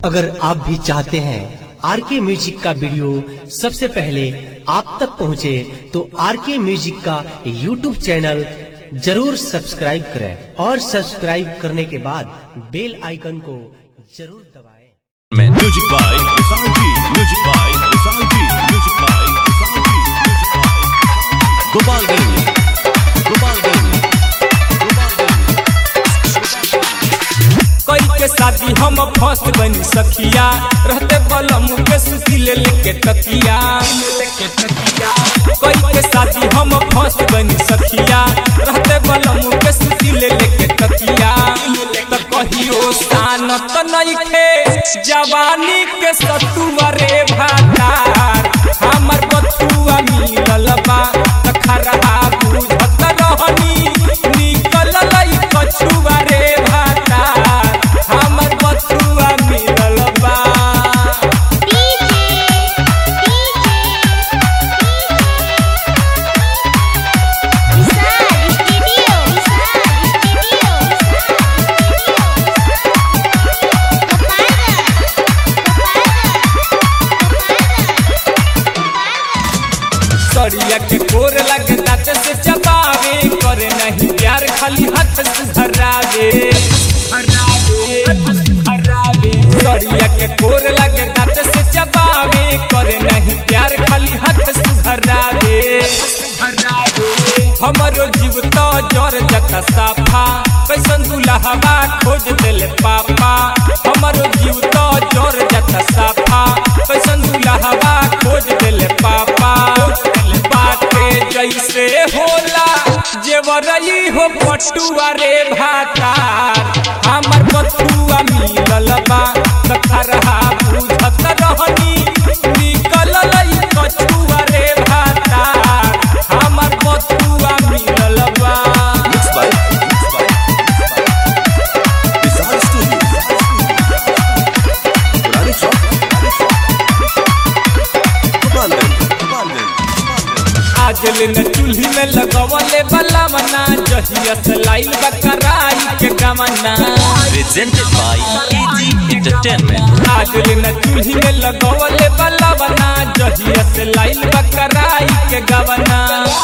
अगर आप भी चाहते हैं आर के म्यूजिक का वीडियो सबसे पहले आप तक पहुंचे, तो आर के म्यूजिक का यूट्यूब चैनल जरूर सब्सक्राइब करें और सब्सक्राइब करने के बाद बेल आइकन को जरूर दबाएं। Man. Music by Visalji. Music by Visalji. Music by Visalji. Music by Gopal Ganj. Gopal Ganj. Gopal Ganj. कई के शादी हम फर्स्ट बनी सखिया रहते बलम के सुती ले लेके तकिया लेके तकिया कई के शादी हम फर्स्ट बनी सखिया रहते बलम के सुती ले लेके तकिया त कहियो शान त नइखे जवानी के सतुआ रे भातार हमर बथुआ मिलल बा त खरहा बुझत रहनी निकल लई कछुआ रे भातार हमर बथुआ मिलल बा सरिया के कोर लगे दांत से चबावे करे नहीं प्यार खाली हाथ से धरावे सरिया के कोर लगे दांत से चबावे करे नहीं प्यार खाली हाथ से धरावे हमरो जीव तो जर जता साफा कैसन दुल्हवा खोज देले पापा हमरो जीव तो जर जता साफा कैसन दुल्हवा खोज देले पापा बाटे जैसे होला जेवरई हो पटुआ रे भातार हमर बथुआ मिलल बा तखरहा बुझत रहनी निकल लई कछुआ रे भातार हमर बथुआ मिलल बा Mixed by Mixed by Visal Studio. Purani Chowk. Gopal Ganj. Gopal Ganj. आज न चूल्ही में लगवले बला मना जहिया से लाइल बकराई के गमना Presented by AG Entertainment. आज न चूल्ही में लगवले बला बना जहिया से लाइल बकराई के गमना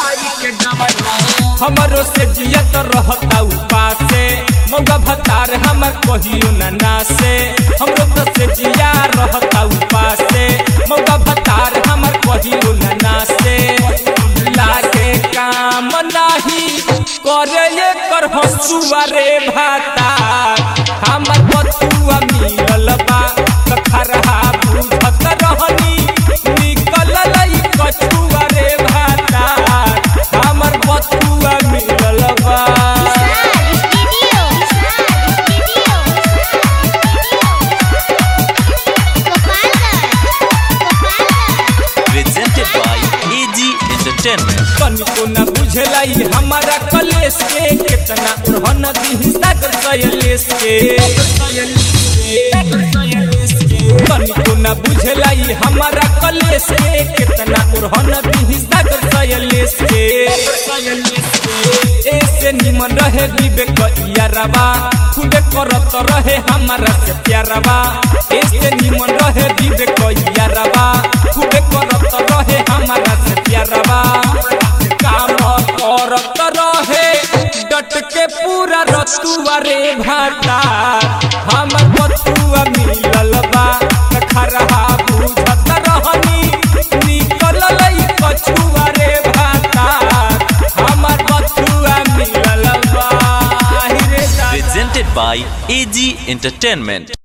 हमरो से जियत रहता उपासे मौगा भतार हमर कहियो न नासे हमरो तो से जिया रहता उपासे मौगा भतार हमर कहियो न नासे लागे काम नाही करे ये कर हसुआ रे भातार हमर बथुआ मिलल बा तखरहा बुझत रहनी निकल लई कछुआ रे भातार हमर बथुआ मिलल बा Presented by AG Entertainment. कनिको न बुझलाई हमारा कलेश के कितना उड़हन दी सागर सयलेश के कनिको न बुझलाई हमारा कलेश के कितना उड़हन दी सागर सयलेश के ऐसे निमन रहे विवेक यारवा खुदे करत रहे हमारा से प्यारवा ऐसे निमन रहे विवेक यारवा खुदे करत रहे हमारा से प्यारवा काम करत रहे डट के पूरा रतुआ रे भाटा हमर बतुआ मिलल बा खरहा बुझत रहनी निकल लई कछुआ रे भाटा हमर बतुआ मिलल बा रे दा- Presented by AG Entertainment.